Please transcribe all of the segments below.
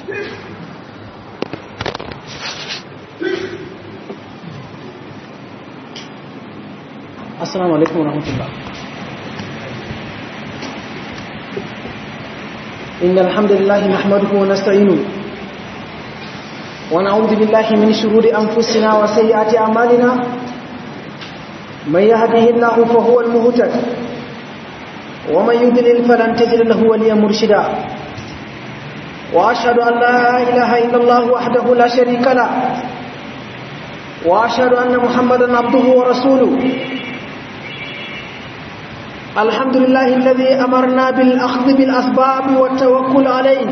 السلام عليكم ورحمة الله إن الحمد لله نحمده ونستعينه ونعوذ بالله من شرور أنفسنا وسيئات أعمالنا من يهده الله فهو المهتد ومن يضلل فلن تجد له وليا مرشدا وأشهد أن لا إله إلا الله وحده لا شريك له وأشهد أن محمدا عبده ورسوله الحمد لله الذي أمرنا بالأخذ بالأسباب والتوكل عليه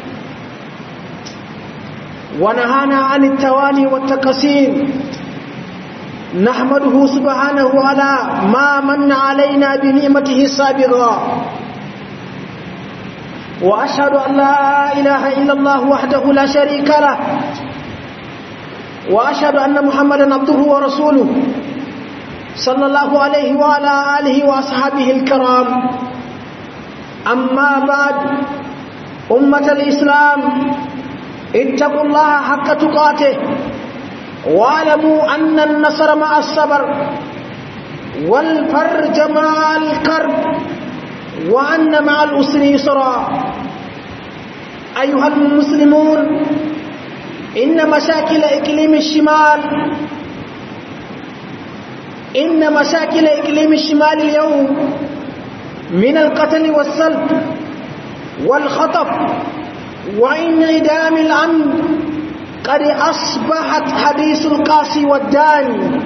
ونهانا عن التواني والتقسيم نحمده سبحانه على ما من علينا بنعمته السابقة وأشهد أن لا إله إلا الله وحده لا شريك له وأشهد أن محمدا عبده ورسوله صلى الله عليه وعلى آله وأصحابه الكرام أما بعد أمة الإسلام اتقوا الله حق تقاته واعلموا أن النصر مع الصبر والفرج مع الكرب وأن مع الأسر يسرا أيها المسلمون إن مشاكل إقليم الشمال إن مشاكل إقليم الشمال اليوم من القتل والسلب والخطف وانعدام الأمن قد أصبحت حديث القاسي والداني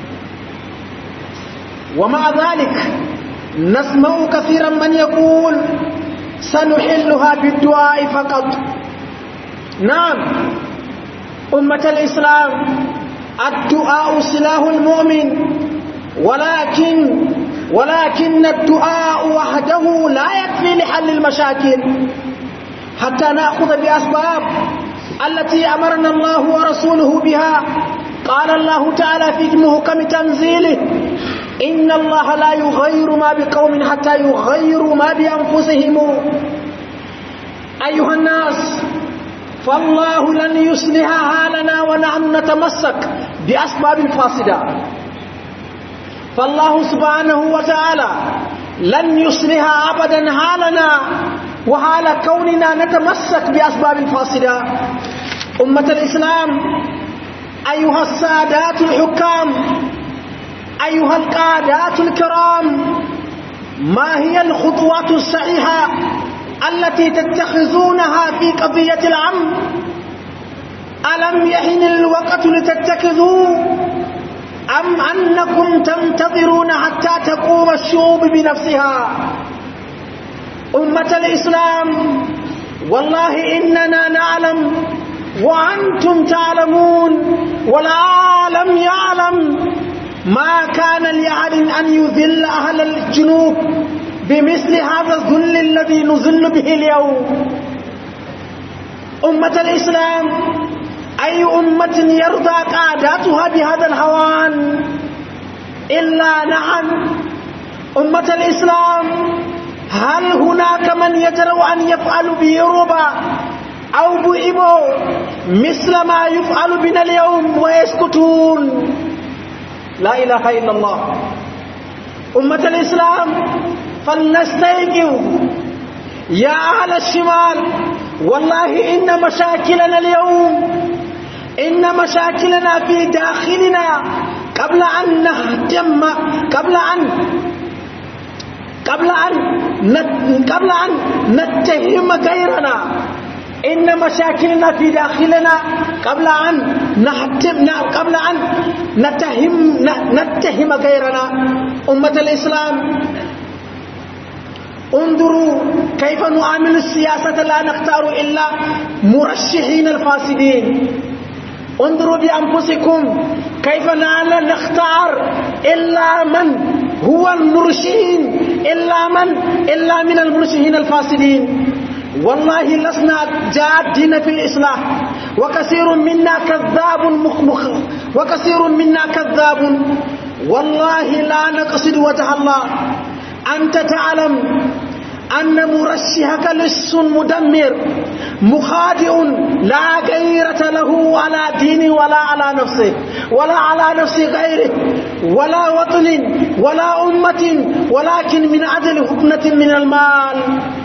ومع ذلك نسمع كثيرا من يقول سنحلها بالدعاء فقط نعم أمة الإسلام الدعاء سلاح المؤمن ولكن ولكن الدعاء وحده لا يكفي لحل المشاكل حتى نأخذ بأسباب التي أمرنا الله ورسوله بها قال الله تعالى في محكم تنزيله إن الله لا يغير ما بقوم حتى يغيروا ما بأنفسهم أيها الناس فالله لن يصلح حالنا ونحن نتمسك بأسباب فاسدة فالله سبحانه وتعالى لن يصلح أبدا حالنا وحال كوننا نتمسك بأسباب فاسدة أمة الإسلام أيها السادات الحكام أيها القادات الكرام ما هي الخطوات الصحيحة التي تتخذونها في قضية العم ألم يحن الوقت لتتخذوا أم أنكم تنتظرون حتى تقوم الشعوب بنفسها أمة الإسلام والله إننا نعلم وأنتم تعلمون والعالم يعلم ما كان لأحد أن يذل أهل الجنوب بمثل هذا الذل الذي نذل به اليوم أمة الإسلام أي أمة يرضى قاداتها بهذا الهوان إلا نعم أمة الإسلام هل هناك من يجرؤ أن يفعل بأوروبا أو بإبو مثل ما يفعل بنا اليوم ويسكتون لا إله إلا الله أمة الإسلام فلنستيقظ يا أهل الشمال والله إن مشاكلنا اليوم إن مشاكلنا في داخلنا قبل أن نهتم قبل أن قبل أن قبل أن نتهم غيرنا إن مشاكلنا في داخلنا قبل أن نهتم قبل أن نتهم نتهم غيرنا أمة الإسلام انظروا كيف نعامل السياسة لا نختار إلا مرشحين الفاسدين انظروا بأنفسكم كيف لا نختار إلا من هو المرشحين إلا من إلا من المرشحين الفاسدين والله لسنا جادين في الإصلاح وكثير منا كذاب مخمخ وكثير منا كذاب والله لا نقصد وجه الله أنت تعلم أن مرشحك لص مدمر مخادع لا غيرة له على دين ولا على نفسه ولا على نفس غيره ولا وطن ولا أمة ولكن من عدل هدنة من المال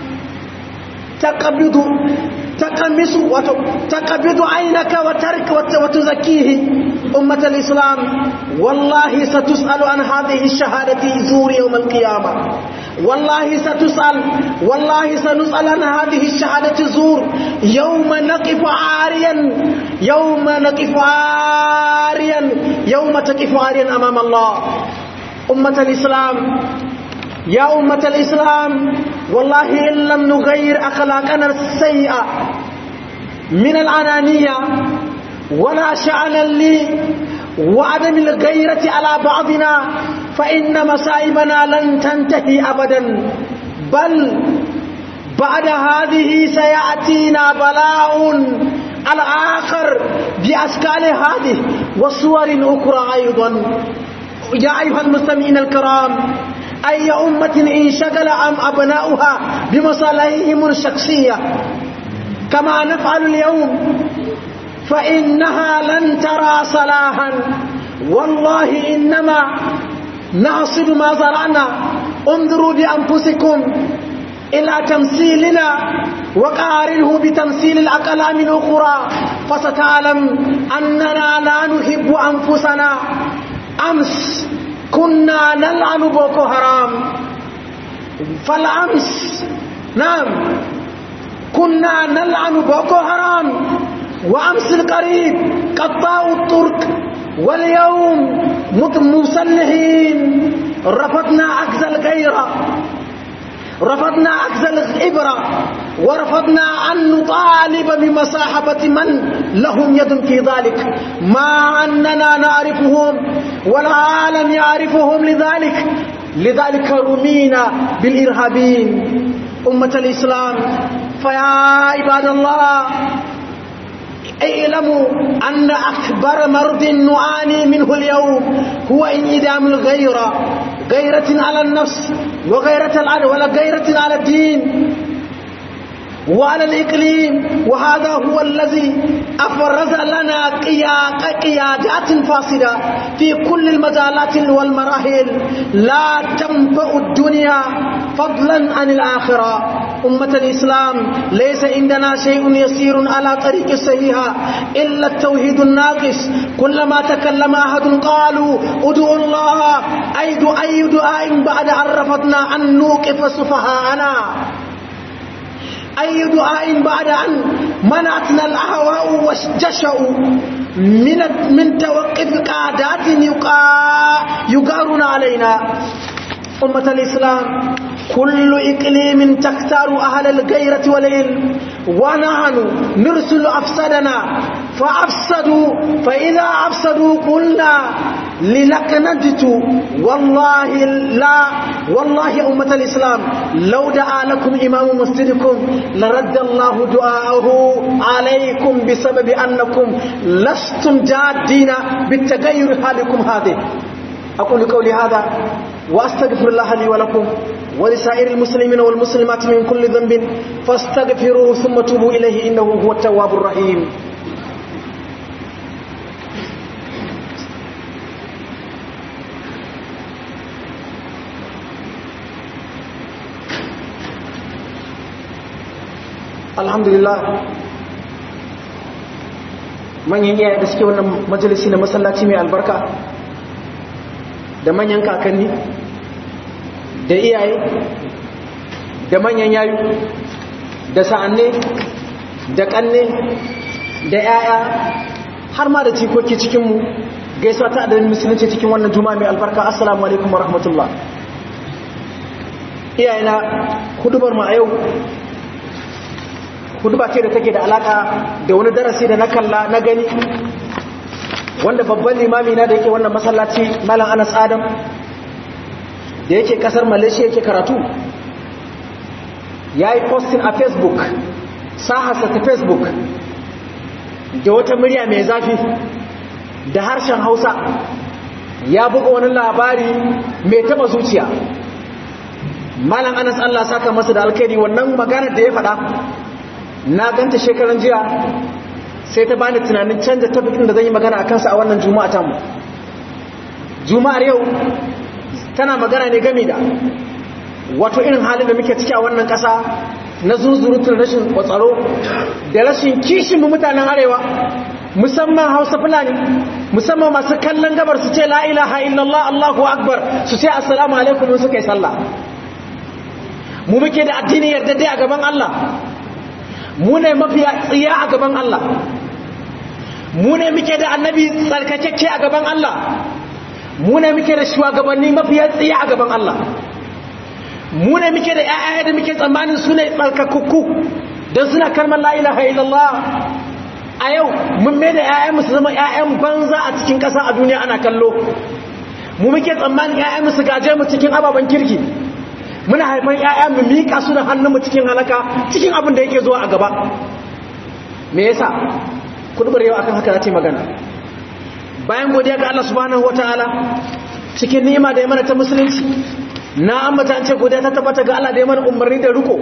تقبض تقمص تقبض عينك وترك وتزكيه أمة الإسلام والله ستسأل عن هذه الشهادة زور يوم القيامة والله ستسأل والله سنسأل عن هذه الشهادة زور يوم نقف عاريا يوم نقف عاريا يوم تقف عاريا أمام الله أمة الإسلام يا أمة الإسلام والله إن لم نغير أخلاقنا السيئة من العنانية ولا شأنا لي وعدم الغيرة على بعضنا فإن مصائبنا لن تنتهي أبدا بل بعد هذه سيأتينا بلاء الآخر بأشكال هذه وصور أخرى أيضا يا أيها المستمعين الكرام أي أمة انشغل عن أبناؤها بمصالحهم الشخصية كما نفعل اليوم فإنها لن ترى صلاحا والله إنما نحصد ما زرعنا انظروا بأنفسكم إلى تمثيلنا وقارنه بتمثيل الأقلام الأخرى فستعلم أننا لا نحب أنفسنا أمس كنا نلعن بوكو حرام فالأمس نعم كنا نلعن بوكو حرام وأمس القريب قطاع الطرق واليوم مسلحين رفضنا عكس الغيرة رفضنا عكس الإبرة ورفضنا أن نطالب بمصاحبة من لهم يد في ذلك ما أننا نعرفهم والعالم يعرفهم لذلك لذلك رمينا بالإرهابيين أمة الإسلام فيا عباد الله اعلموا أن أكبر مرض نعاني منه اليوم هو انعدام الغيرة غيرة على النفس وغيرة العدل ولا غيرة على الدين وعلى الإقليم وهذا هو الذي أفرز لنا قيادات فاسدة في كل المجالات والمراحل لا تنفع الدنيا فضلا عن الآخرة أمة الإسلام ليس عندنا شيء يسير على طريق الصحيحة إلا التوحيد الناقص كلما تكلم أحد قالوا ادعوا الله أي أي دعاء بعد أن رفضنا أن نوقف سفهاءنا أي دعاء بعد أن منعتنا الأهواء والجشع من من توقف قادات يقارون علينا أمة الإسلام كل إقليم تختار أهل الغيرة والعلم ونحن نرسل أفسدنا فأفسدوا فإذا أفسدوا قلنا لنكندت والله لا والله يا أمة الإسلام لو دعا لكم إمام مسجدكم لرد الله دعاءه عليكم بسبب أنكم لستم جادين بالتغير حالكم هذه أقول قولي هذا وأستغفر الله لي ولكم ولسائر المسلمين والمسلمات من كل ذنب فاستغفروه ثم توبوا إليه إنه هو التواب الرحيم alhamdulillah manyan iyaye da suke wannan majalisi na masallaci mai albarka da manyan kakanni da iyaye da manyan yayu da sa'anne da kanne da yaya har ma da cikoki cikinmu gaisuwa ta adadin musulunci cikin wannan juma'a mai albarka assalamu alaikum wa rahmatullah iyayena hudubar mu a yau huduba ce da take da alaka da wani darasi da na kalla na gani wanda babban limami na da yake wannan masallaci malam anas adam da yake kasar malaysia yake karatu ya yi postin a facebook sahasa ta facebook da wata murya mai zafi da harshen hausa ya buga wani labari mai taba zuciya malam anas Allah saka masa da alkhairi wannan magana da ya faɗa na ganta shekaran jiya sai ta bani tunanin canza tafikin da zan yi magana a kansa a wannan juma'a ta mu juma'ar yau tana magana ne game da wato irin halin da muke ciki a wannan ƙasa na zuzurutun rashin kwatsaro da rashin kishin mu mutanen arewa musamman hausa fulani musamman masu kallon gabar su ce la ilaha illallah allahu akbar su ce assalamu alaikum suka yi sallah mu muke da addini yarda dai a gaban Allah mu ne mafiya tsiya a gaban Allah mu ne muke da annabi tsarkakakke a gaban Allah mu ne muke da shugabanni mafiya tsiya a gaban Allah mu ne muke da ƴaƴa da muke tsammanin su ne tsarkakukku don suna kalmar la ilaha illallah a yau mun mai da ƴaƴan su zama ƴaƴan banza a cikin ƙasa a duniya ana kallo mu muke tsammanin ƴaƴan su gaje mu cikin ababen kirki muna haifan ƴaƴa mu miƙa su da hannunmu cikin halaka cikin abin da yake zuwa a gaba me yasa kudubar yau akan haka za ta yi magana bayan godiya ga Allah subhanahu wataala cikin ni'ima da ya mana ta musulunci na ambata an ce godiya ta tabbata ga Allah da ya mana umarni da riko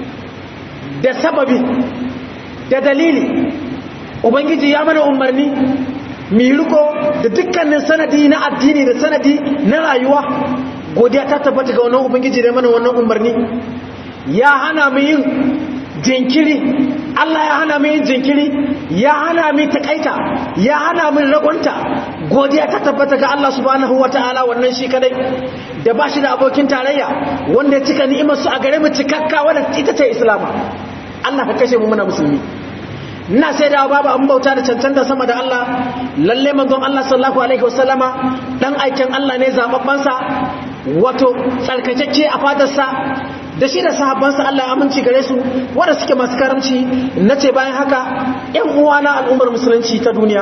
da sababi da dalili ubangiji ya mana umarni mi riko da dukkanin sanadi na addini da sanadi na rayuwa godiya ta tabbata ga wannan ubangiji da mana wannan umarni ya hana mu yin jinkiri Allah ya hana mu yin jinkiri ya hana mu takaita ya hana mu ragonta godiya ta tabbata ga Allah subhanahu wataala wannan shi kadai da ba shi da abokin tarayya wanda ya cika ni'imar su a gare mu cikakka wanda ita ce islama Allah ka kashe mu muna musulmi ina sai da babu an bauta da cancanta sama da Allah lalle manzon Allah sallallahu alaihi wasallama dan aikin Allah ne zababban sa wato tsarkakeke a fadarsa da shi da sahabbansa Allah ya aminci gare su wanda suke masu karamci nace bayan haka ƴan uwana al'ummar musulunci ta duniya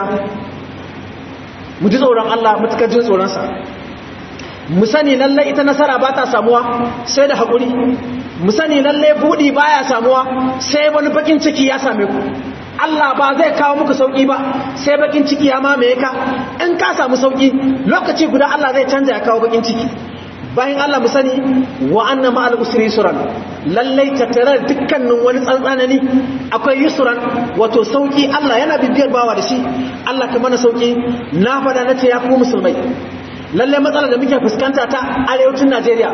mu ji tsoron Allah mutukar jin tsoron sa mu sani lalle ita nasara ba ta samuwa sai da haƙuri mu sani lalle buɗi baya samuwa sai wani bakin ciki ya same ku Allah ba zai kawo muku sauki ba sai bakin ciki ya mamaye ka in ka samu sauki lokaci guda Allah zai canza ya kawo bakin ciki bayan Allah mu sani wa anna ma'al usri yusran lallai tattare dukkanin wani tsantsanani akwai yusran wato sauki Allah yana bibiyar bawa da shi Allah ka mana sauki na fada nace ya ku musulmai lallai matsalar da muke fuskanta ta arewacin Najeriya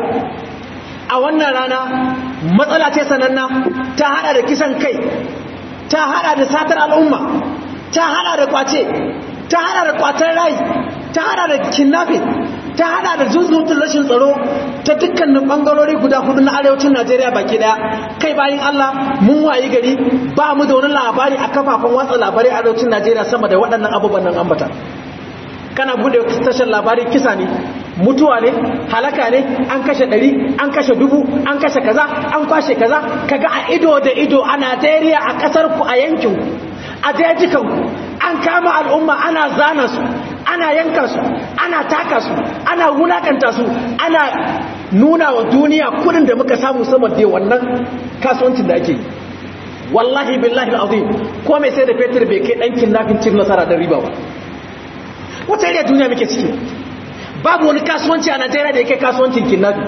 a wannan rana matsala ce sananna ta hada da kisan kai ta hada da satar al'umma ta hada da kwace ta hada da kwatar rai ta hada da kidnapping ta hada da zuzutun rashin tsaro ta dukkanin bangarori guda hudu na arewacin Najeriya baki daya kai bayin Allah mun wayi gari ba mu da wani labari a kafafen watsa labarai a arewacin Najeriya sama da waɗannan abubuwan nan ambata kana bude tashar labari kisa ne mutuwa ne halaka ne an kashe ɗari an kashe dubu an kashe kaza an kwashe kaza kaga a ido da ido a Najeriya a ƙasar ku a yankin ku a dajikan ku an kama al'umma ana zana su ana yanka su ana taka su ana wulakanta su ana nuna wa duniya kudin da muka samu sama da wannan kasuwancin da ake yi wallahi billahi al'azim ko mai sai da fetur bai kai ɗan kidnapping cin nasara da riba ba wata iriya duniya muke ciki babu wani kasuwanci a najeriya da yake kasuwancin kidnapping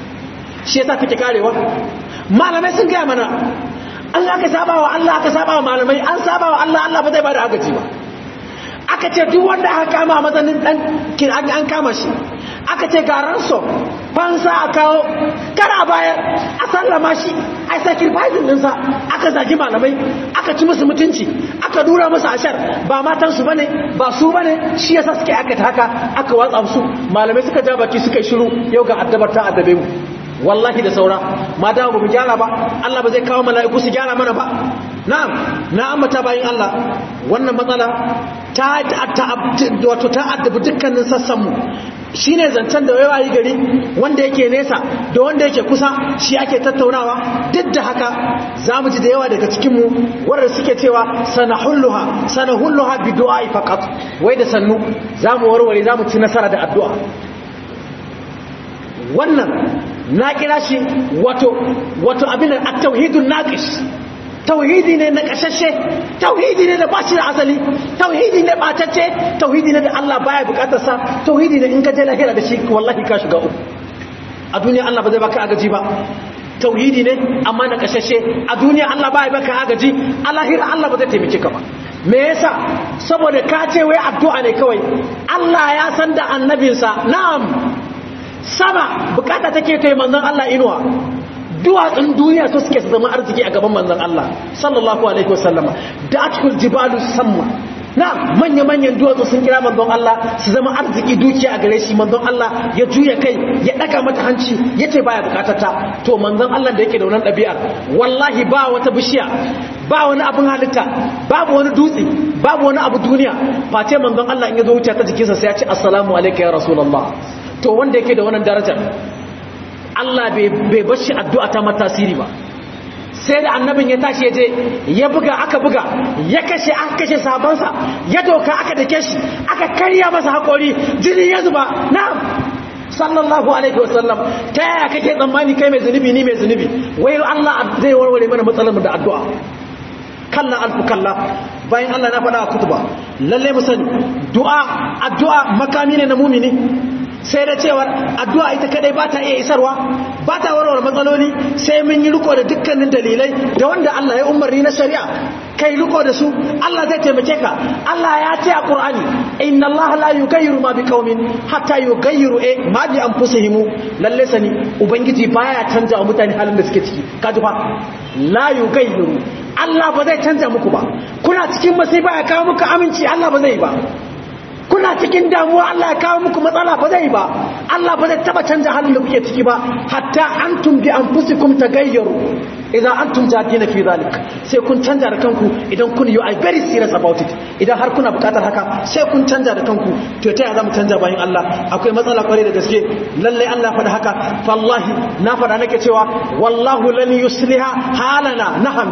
shi yasa kake karewa malamai sun gaya mana Allah aka saba wa Allah aka saba wa malamai an saba wa Allah Allah ba zai bada agaji ba aka ce duk wanda aka kama a matsayin dan an kama shi aka ce ga ransom fansa a kawo kara bayar a sallama shi a sacrificing dinsa aka zagi malamai aka ci musu mutunci aka dura musu ashar ba matansu bane ba su bane shi yasa suke aka haka aka watsa musu malamai suka ja baki suka yi shiru yau ga addabar ta addabe mu wallahi da saura mata ba mu gyara ba Allah ba zai kawo mala'iku su gyara mana ba na'am na ambata bayin Allah wannan matsala ta wato ta addabi dukkanin sassan mu shine zancen da wayi gari wanda yake nesa da wanda yake kusa shi ake tattaunawa duk da haka zamu ji da yawa daga cikin mu wanda suke cewa sanahulluha sanahulluha bi du'a faqat wai da sannu zamu warware zamu ci nasara da addu'a wannan na kira shi wato wato abin at-tauhidun naqis tauhidi ne na kashashe tauhidi ne da ba shi da asali tauhidi ne batacce tauhidi ne da Allah baya bukatar sa tauhidi ne in ka je lahira da shi wallahi ka shiga uku a duniya Allah ba zai baka agaji ba tauhidi ne amma na kashashe a duniya Allah ba ya baka agaji a lahira Allah ba zai taimake ka ba me yasa saboda ka ce wai addu'a ne kawai Allah ya san da annabinsa na'am sama bukata take kai manzon Allah inuwa duwatsun duniya su suke su zama arziki a gaban manzon Allah sallallahu alaihi wasallama da'atul jibalu samma na manya-manyan duwatsu sun kira manzon Allah su zama arziki dukiya a gare shi manzon Allah ya juya kai ya daga mata hanci ya ce baya bukatata to manzon Allah da yake da wannan ɗabi'ar wallahi ba wata bishiya ba wani abin halitta babu wani dutse babu wani abu duniya face manzon Allah in ya zo wuce ta jikinsa sai ya ce assalamu alaikum ya rasulullah to wanda yake da wannan darajar Allah bai bar shi addu'a ta matasiri ba sai da annabin ya tashi ya je ya buga aka buga ya kashe aka kashe sabansa ya doka aka dake shi aka karya masa haƙori jini ya zuba na sallallahu alaihi wasallam ta yaya kake tsammani kai mai zunubi ni mai zunubi wai Allah zai warware mana matsalar mu da addu'a kalla alfu kalla bayan Allah na faɗa a kutuba lalle mu sani du'a addu'a makami ne na mumini sai da cewar addu'a ita kadai ba ta iya isarwa ba ta warware matsaloli sai mun yi riko da dukkanin dalilai da wanda Allah ya umarni na shari'a kai riko da su Allah zai taimake ka Allah ya ce a Qur'ani inna Allah la yughayyiru ma biqaumin hatta yughayyiru eh ma bi anfusihim lalle sani ubangiji baya canja wa mutane halin da suke ciki kaji fa la yughayyiru Allah ba zai canja muku ba kuna cikin masifa ya kawo muku aminci Allah ba zai ba kuna cikin damuwa Allah ya kawo muku matsala ba zai ba Allah ba zai taba canja halin da kuke ciki ba hatta antum bi anfusikum tagayyaru idan antum jadina fi zalik sai kun canja da kanku idan kun you are very serious about it idan har kuna bukatar haka sai kun canja da kanku to ta ya zamu canja bayan Allah akwai matsala kwarai da gaske lalle Allah faɗa haka wallahi na faɗa nake cewa wallahu lan yusliha halana naham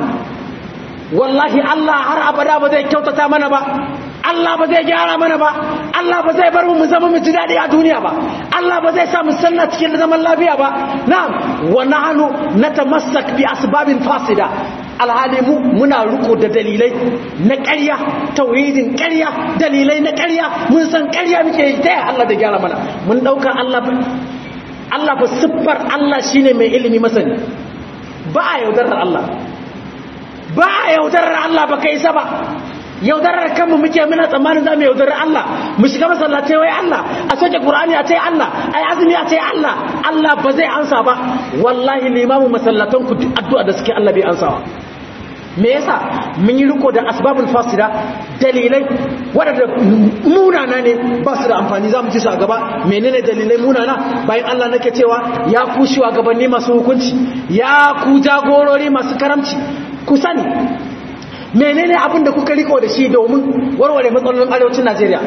wallahi Allah har abada ba zai kyautata mana ba Allah ba zai gyara mana ba Allah ba zai bar mu zama mu ji daɗi a duniya ba Allah ba zai sa mu sanna cikin zaman lafiya ba na'am wa nahnu natamassak bi asbabin fasida alhali mu muna riko da dalilai na ƙarya tauhidin ƙarya dalilai na ƙarya mun san ƙarya muke yi ta Allah da gyara mana mun dauka Allah Allah ba siffar Allah shine mai ilimi masani ba a yaudarar Allah ba a yaudarar Allah ba kai sa ba yaudarar kanmu muke muna tsammanin za mu yaudarar Allah mu shiga masallatai wai Allah a soke Qur'ani a tai Allah ai azumi a tai Allah Allah ba zai ansa ba wallahi limamu masallatan ku addu'a da suke Allah bai ansa ba me yasa mun yi riko da asbabul fasida dalilai wadanda munana ne ba su da amfani za mu ci su a gaba menene dalilai munana bayan Allah nake cewa ya ku shugabanni masu hukunci ya ku jagorori masu karamci ku sani menene abin da kuka riko da shi domin warware matsalolin arewacin Najeriya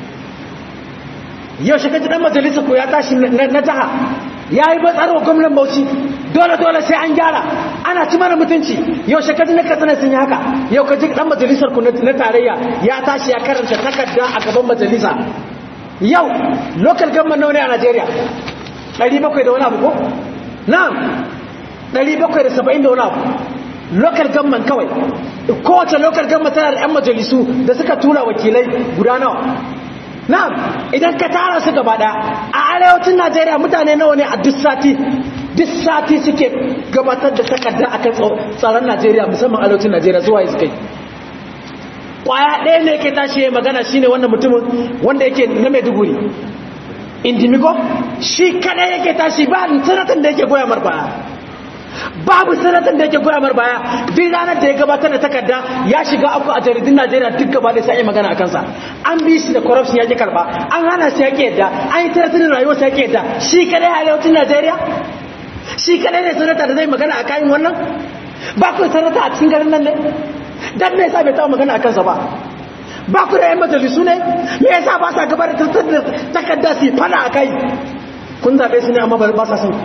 yau shi kaji dan majalisa ko ya tashi na jaha ya yi batsarwa gwamnan Bauchi dole dole sai an gyara ana ci mana mutunci yau shi kaji na katsina sun yi haka yau kaji dan majalisar ku na tarayya ya tashi ya karanta takarda a gaban majalisa yau local government nawa ne a Najeriya 700 da wani abu ko na'am 770 da wani abu local government kawai kowace local government tana da 'yan majalisu da suka tura wakilai guda nawa na'am idan ka tara su gaba daya a arewacin najeriya mutane nawa ne a duk sati duk sati suke gabatar da takarda akan tsaron najeriya musamman arewacin najeriya zuwa yi suka yi kwaya ɗaya ne ke tashi ya magana shine wannan mutumin wanda yake na maiduguri indimigo shi kada yake tashi ba sanatan da yake goya mar baya babu sanatan da yake goya mar baya duk ranar da ya gabatar da takarda ya shiga abu a jaridun najeriya duk gaba da sai magana a kansa an bi shi da corruption ya ki karba an hana shi ya ki yadda an yi tattalin rayuwar ya ki yadda shi kadai a arewacin najeriya shi kadai ne sanata da zai magana a kayan wannan ba ku sanata a cikin garin nan ne dan me yasa bai taɓa magana a kansa ba ba ku da yan majalisu ne me yasa ba sa gaba da takarda su fada a kai kun zaɓe su ne amma ba sa son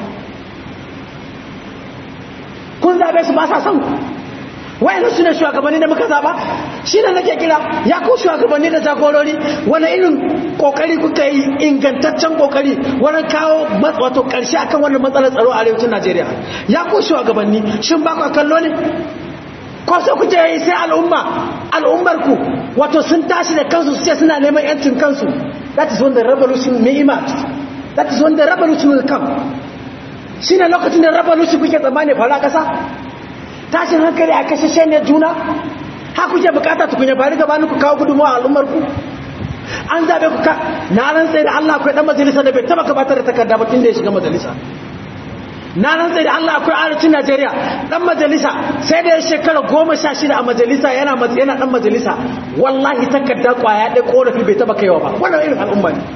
kun zaɓe su ba sa son wayan su ne shugabanni da muka zaɓa shi ne nake kira ya ku shugabanni da jagorori wani irin kokari kuka yi ingantaccen kokari wani kawo wato ƙarshe akan wannan matsalar tsaro a arewacin najeriya ya ku shugabanni shin ba ku kallo ne ko sai kuke yi sai al'umma al'ummar ku wato sun tashi da kansu su ce suna neman yancin kansu that is when the revolution may emerge that is when the revolution will come shi ne lokacin da raba lushi kuke tsammani fara ƙasa tashin hankali a kashe ne juna ha kuke bukata tukunya bari gabanin ku kawo gudunmawa a al'ummar ku an zabe ku ka na rantsa da Allah akwai dan majalisa da bai taba gabatar da takarda ba tun da ya shiga majalisa na rantsa da Allah akwai arewacin Najeriya dan majalisa sai da ya shekara goma sha shida a majalisa yana yana dan majalisa wallahi takarda kwaya ɗaya korafi bai taba kaiwa ba wannan irin al'umma ne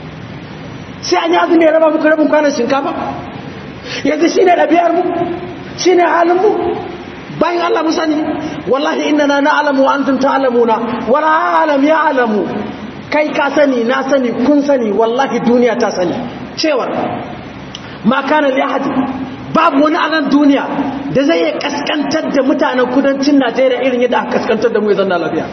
sai an yi azumi ya raba muku rabin kwanan shinkafa yanzu shine ɗabi'ar mu shine halin mu bayan Allah mu sani wallahi innana na'lamu wa antum ta'lamuna wa la a'lam ya'lamu kai ka sani na sani kun sani wallahi duniya ta sani cewar ma kana li ahadi babu wani anan duniya da zai iya kaskantar da mutanen kudancin Najeriya irin yadda aka kaskantar da mu ya zanna lafiya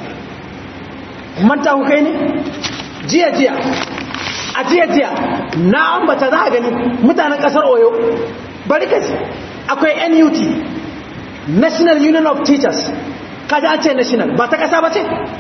manta ku kai ne jiya jiya a jiya jiya na ambata za a gani mutanen kasar Oyo bari kashi akwai NUT National Union of Teachers kaji an ce national ba ta kasa ba ce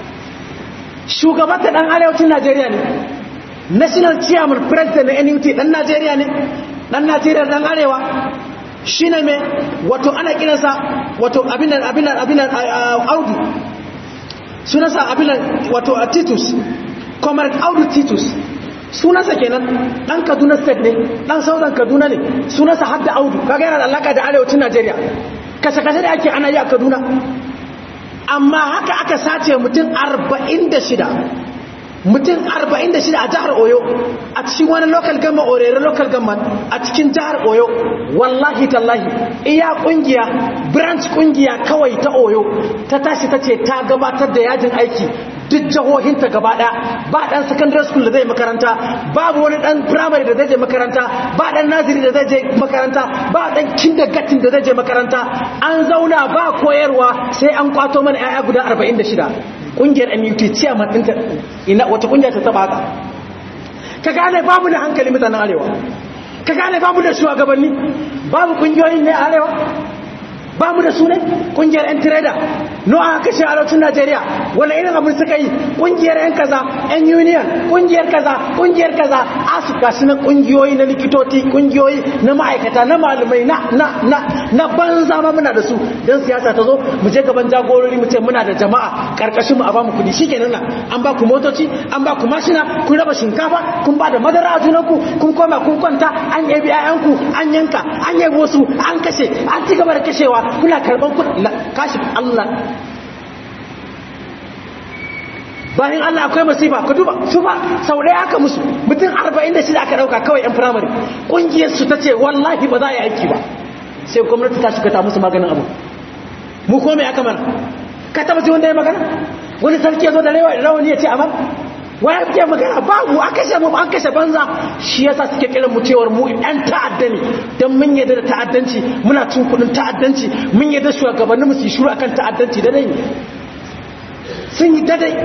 shugabanta dan arewacin Najeriya ne national chairman president na NUT dan Najeriya ne dan Najeriya dan arewa shine me wato ana kiransa wato abinan abinan abinan Audu sunansa abinan wato Titus Comrade Audu Titus sunansa kenan dan Kaduna state ne dan Southern Kaduna ne sunansa hadda Audu kaga yana da alaka da arewacin Najeriya kasa-kasa da ake ana yi a Kaduna amma haka aka sace mutum 46 mutum 46 a jihar oyo a cikin wani local gama orere local gama a cikin jihar oyo wallahi tallahi iya kungiya branch kungiya kawai ta oyo ta tashi ta ce ta gabatar da yajin aiki duk jihohinta gaba ɗaya ba ɗan secondary school da zai makaranta babu wani ɗan primary da zai je makaranta ba ɗan naziri da zai je makaranta ba ɗan kindergarten da zai je makaranta an zauna ba koyarwa sai an kwato mana 'ya'ya guda 46 ƙungiyar MUT ciyaman ɗinta ina wata ƙungiya ta taba haka ka gane babu da hankali mutanen arewa ka gane babu da shugabanni babu ƙungiyoyin ne arewa ba mu da su ne kungiyar 'yan tireda no aka kashe arewacin najeriya wani irin abin suka yi kungiyar 'yan kaza 'yan union kungiyar kaza kungiyar kaza asu gasu na kungiyoyi na likitoci kungiyoyi na ma'aikata na malumai na na na na banza ma muna da su don siyasa ta zo mu je gaban jagorori mu ce muna da jama'a karkashin mu a bamu kudi shikenan nan an ba ku motoci an ba ku mashina kun raba shinkafa kun ba da madara a junanku kun koma kun kwanta an yabi 'ya'yanku an yanka an yabi wasu an kashe an ci gaba da kashewa kuna karban kudi kashi Allah bayan Allah akwai masifa ka duba su ba sau ɗaya aka musu mutum 46 aka ɗauka kawai 'yan firamare ƙungiyar su ta ce wallahi ba za a yi aiki ba sai gwamnati ta shiga ta musu maganin abu mu ko mai aka mana ka taba ji wanda ya magana wani sarki ya zo da rawani ya ce amma waya fiye magana babu an kashe mu an kashe banza shi yasa suke kiran mu cewar mu ɗan ta'adda ne don mun yadda da ta'addanci muna cin kuɗin ta'addanci mun yadda shugabannin mu su shuru akan ta'addanci da dai sun yi dadai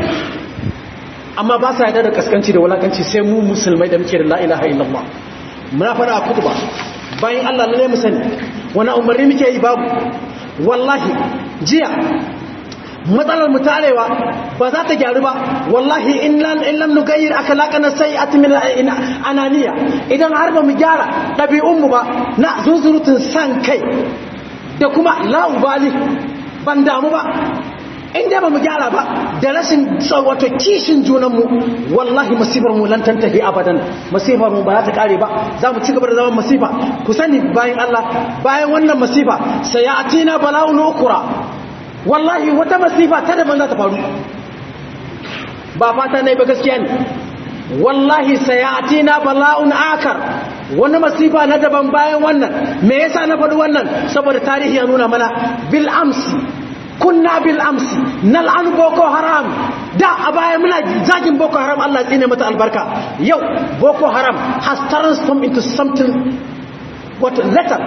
amma ba sa yadda da kaskanci da wulakanci sai mu musulmai da muke da la ilaha illallah muna fara a kutuba bayan Allah lalle mu sani wani umarni muke yi babu wallahi jiya matsalar mu tarewa ba za ta gyaru ba wallahi in lam nugayyir akhlaqana sayyi'at min ananiya idan har ba mu gyara dabi'un mu ba na zuzurutun san kai da kuma la'ubali ban damu ba inda ba mu gyara ba da rashin wato kishin junanmu wallahi masifar mu lan tantahi abadan masifar mu ba za ta kare ba za mu ci gaba da zaman masifa ku sani bayan Allah bayan wannan masifa sayatina bala'un ukura wallahi wata masifa ta daban za ta faru ba fata ne ba gaskiya ne wallahi sayatina bala'un akar wani masifa na daban bayan wannan me yasa na faɗi wannan saboda tarihi ya nuna mana bil amsi kunna bil amsi nal'an boko haram da a baya muna zagin boko haram Allah tsine mata albarka yau boko haram has transformed into something what letter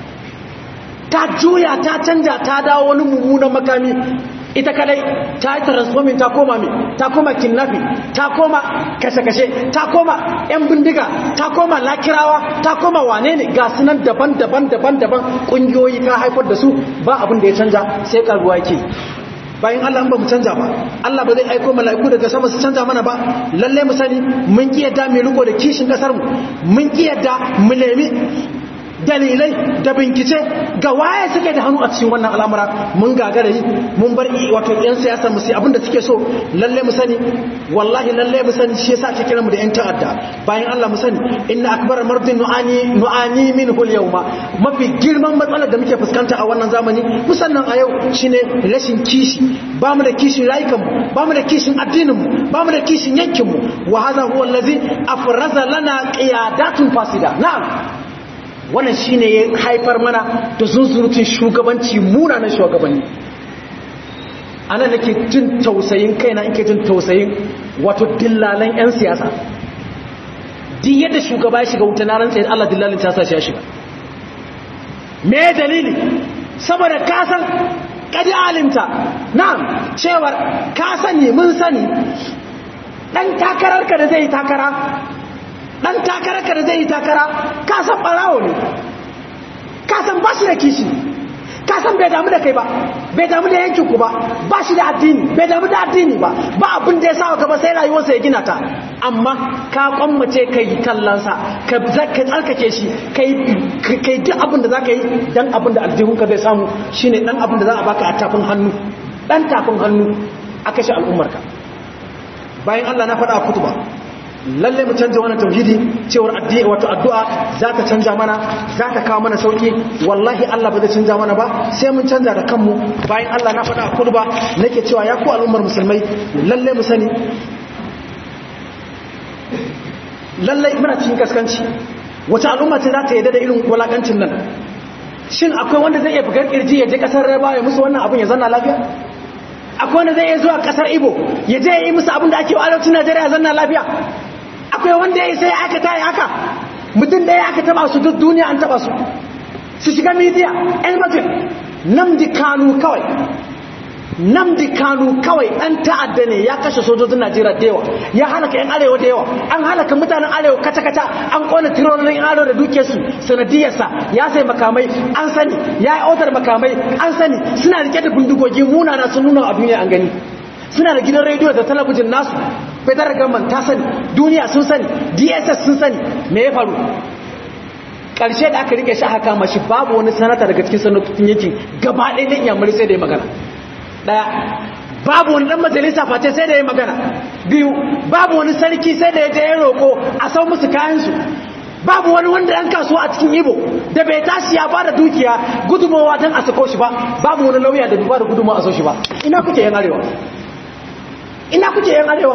ta juya ta canja ta dawo wani mummunan makami ita kadai ta yi transforming ta koma mai ta koma kidnapping ta koma kashe-kashe ta koma yan bindiga ta koma lakirawa ta koma wane ne ga sunan daban-daban daban-daban kungiyoyi ta haifar da su ba abin da ya canja sai karuwa yake bayan Allah ba mu canja ba Allah ba zai aiko mala'iku daga sama su canja mana ba lalle mu sani mun ki yadda mu riko da kishin kasar mu mun ki yadda mu nemi dalilai da bincike ga waye suke da hannu a cikin wannan al'amura mun gagara yi mun bar wato yan siyasar mu sai abinda suke so lalle mu sani wallahi lalle mu sani shi yasa ake kira mu da yan ta'adda bayan Allah mu sani inna akbar mardin nu'ani nu'ani minhu al-yawma mafi girman matsalar da muke fuskanta a wannan zamani musannan a yau shine rashin kishi ba mu da kishin rayukan mu ba mu da kishin addinin mu ba mu da kishin yankin mu wa hadha huwa allazi afraza lana qiyadatun fasida na'am wannan shine ya haifar mana da zunzurutun shugabanci munanan shugabanni ana nake jin tausayin kaina in ke jin tausayin wato dillalan 'yan siyasa di yadda shugaba ya shiga wuta na rantsa da Allah dillalin ta sashi ya shiga me dalili saboda kasan kadi alimta na'am cewar ka sani mun sani dan takararka da zai takara dan takararka da zai takara ka san barawo ne ka san ba shi da kishi ka san bai damu da kai ba bai damu da yankin ku ba ba shi da addini bai damu da addini ba ba abin da ya sa gaba sai rayuwarsa ya gina ta amma ka kwammace ka yi tallansa ka tsarkake shi ka yi duk abin da za ka yi don abin da aljihunka zai samu shine dan abin da za a baka a tafin hannu dan tafin hannu a kashe al'ummarka bayan allah na faɗa a kutuba lalle mu canja wannan tauhidi cewar addini wato addu'a za ta canja mana za ta kawo mana sauki wallahi Allah ba zai canja mana ba sai mun canja da kanmu bayan Allah na faɗa a kurba nake cewa ya ku al'ummar musulmai lalle mu sani lalle muna cikin kaskanci wata al'umma ce za ta yadda da irin walakancin nan shin akwai wanda zai iya bugar kirji ya je kasar raba ya musu wannan abin ya zanna lafiya akwai wanda zai iya zuwa kasar ibo ya je ya yi musu abin da ake wa arewacin najeriya ya zanna lafiya akwai wanda ya sai aka tayi haka mutum da ya aka taba su duk duniya an taba su su shiga midiya yan mutum namdi kanu kawai namdi kanu kawai ɗan ta'adda ne ya kashe sojojin najeriya da yawa ya halaka yan arewa da yawa an halaka mutanen arewa kata-kata an kona tirorin arewa da duke su sanadiyarsa ya sai makamai an sani ya yi otar makamai an sani suna rike da bindigogi munana sun nuna a duniya an gani suna da gidan rediyo da talabijin nasu federal government ta sani duniya sun sani dss sun sani me ya faru ƙarshe da aka rike shi haka mashi babu wani sanata daga cikin sanatun yankin gaba ɗaya ɗin yamuri sai da ya magana ɗaya babu wani ɗan majalisa face sai da ya magana biyu babu wani sarki sai da ya je ya roƙo a sau musu kayansu babu wani wanda ɗan kasuwa a cikin ibo da bai tashi ya ba da dukiya gudunmawa don a sako shi ba babu wani lauya da bai ba da gudunmawa a sau shi ba ina kuke yan arewa ina kuke yan arewa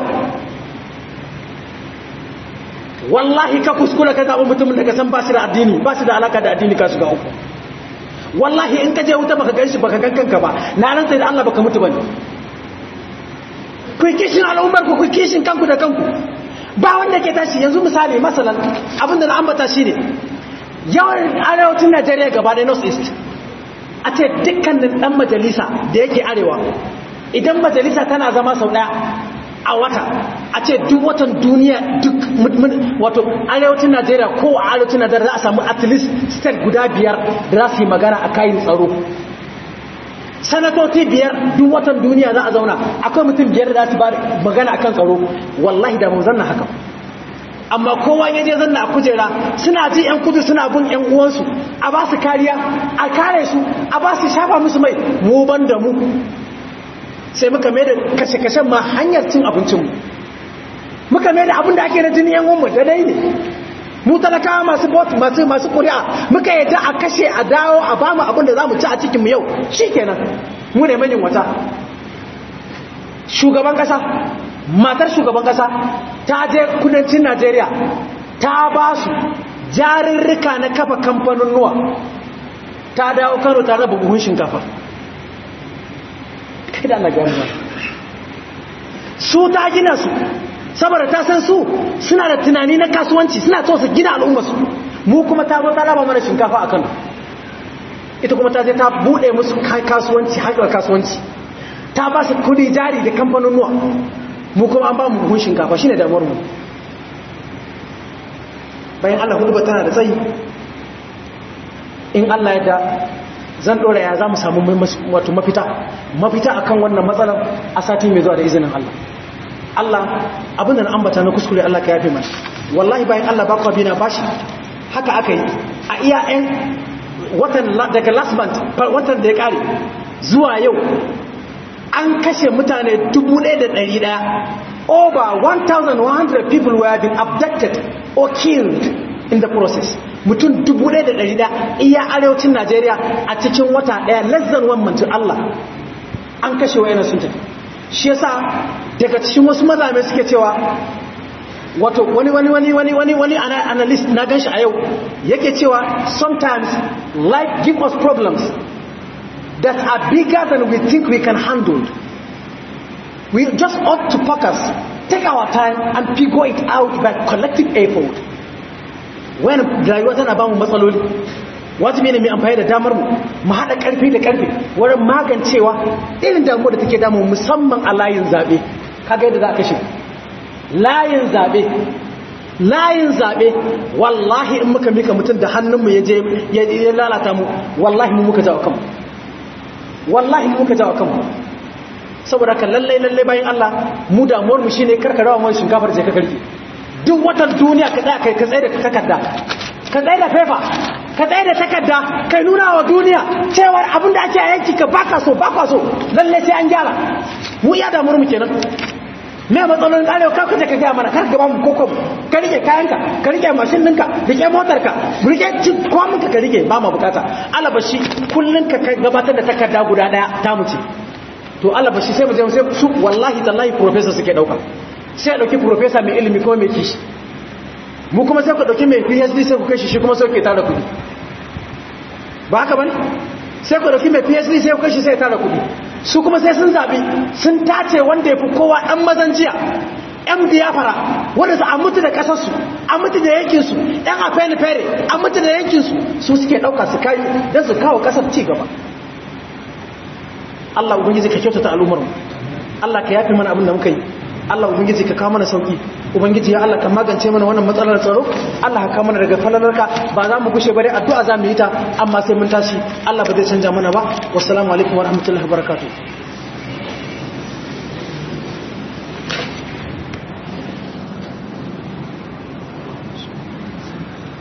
wallahi ka kuskura ka zaɓi mutumin da ka san ba shi da addini ba shi da alaka da addini ka shiga uku wallahi in ka je wuta baka gan shi baka gan kanka ba na ran sai da Allah baka mutu bane ku kishin al'ummar ku ku kishin kanku da kanku ba wanda ke tashi yanzu misali masalan abinda na ambata shine yawan arewacin Najeriya gaba da North East a ce dukkanin dan majalisa da yake arewa idan majalisa tana zama sau daya a wata a ce duk watan duniya duk wato arewacin najeriya ko a arewacin najeriya za a samu at least state guda biyar da za su yi magana a kayan tsaro sanatoci biyar duk watan duniya za a zauna akwai mutum biyar da za su ba magana a kan tsaro wallahi da mun zanna haka amma kowa ya je zanna a kujera suna ji yan kudu suna bin yan uwansu a ba su kariya a kare su a ba su shafa musu mai mu ban da mu sai muka mai da kashe-kashen ma hanyar cin abincinmu muka mai da abin da ake na jini yan umu da dai ne mu talakawa masu bot masu masu kuri'a muka yadda a kashe a dawo a bamu abin da za mu ci a cikinmu yau shi kenan mu ne manyan wata shugaban kasa matar shugaban kasa ta je kudancin najeriya ta ba su jarirrika na kafa kamfanin nuwa ta dawo kano ta raba buhun shinkafa kai da Allah gani ba su ta gina su saboda ta san su suna da tunani na kasuwanci suna so su gina al'ummarsu mu kuma ta zo ta raba mana shinkafa a kano ita kuma ta je ta bude musu kasuwanci haƙar kasuwanci ta ba su kudi jari da kamfanin nuwa mu kuma an ba mu buhun shinkafa shine damuwar mu bayan Allah hudu tana da tsayi in Allah ya da zan ɗora ya za mu samu wato mafita mafita akan wannan matsalar a sati mai zuwa da izinin Allah Allah abinda na ambata na kuskure Allah ka yafe mana wallahi bayan Allah ba kwa bi na bashi haka aka yi a iya 'yan watan daga last month watan da ya kare zuwa yau an kashe mutane 1,100 over 1,100 people were been abducted or killed in the process mutum 1,100 iya arewacin najeriya a cikin wata daya less than one month Allah an kashe wayanan sun tafi shi yasa daga cikin wasu mazame suke cewa wato wani wani wani wani wani wani analyst na ganshi a yau yake cewa sometimes life give us problems that are bigger than we think we can handle we just ought to focus take our time and figure it out by collective effort when rayuwa tana ba mu matsaloli wajibi ne mai amfani da damar mu mu haɗa ƙarfi da ƙarfi wurin magancewa irin damuwa da take damu musamman a layin zaɓe kaga yadda za a kashe layin zaɓe layin zaɓe wallahi in muka mika mutum da hannunmu ya je ya lalata mu wallahi mu muka jawo kanmu wallahi mu muka jawo kanmu saboda ka lallai lallai bayan Allah mu damuwar mu shine karkarawa mu shinkafar je ka karki duk watan duniya ka tsaya kai ka tsaye da takarda ka tsaye da fefa ka tsaye da takarda kai nuna wa duniya cewar abinda ake a yanki ka baka so baka so lallai sai an gyara mu iya damuwar mu kenan me matsalolin arewa ka kaje ka gaya mana kar ka ba mu koko ka rike kayanka ka rike mashin ɗinka rike motarka rike kwaminka ka rike ba ma bukata alabashi kullum ka gabatar da takarda guda ɗaya ta mu ce to alabashi sai mu je sai su wallahi tallahi professor suke ɗauka sai a ɗauki professor mai ilimi ko mai kishi mu kuma sai ku ɗauki mai phd sai ku kai shi shi kuma sai ku tara kuɗi ba haka bane sai ku ɗauki mai phd sai ku kai shi sai tara kuɗi su kuma sai sun zaɓi sun tace wanda ya fi kowa ɗan mazan jiya ‘yan biyafara wanda su an mutu da ƙasarsu an mutu da yankinsu ‘yan a fere fere an mutu da yankinsu su suke ɗauka su kayi don su kawo ƙasar ci gaba Allah ubangiji ka kyautata al'ummarmu Allah ka yafi mana abin da muka yi Allah ubangiji ka kawo mana sauki ubangiji ya Allah ka magance mana wannan matsalar tsaro Allah ka kawo mana daga falalarka ba za mu gushe bare addu'a za mu yi ta amma sai mun tashi Allah ba zai canja mana ba wassalamu alaikum wa rahmatullahi wa barakatuh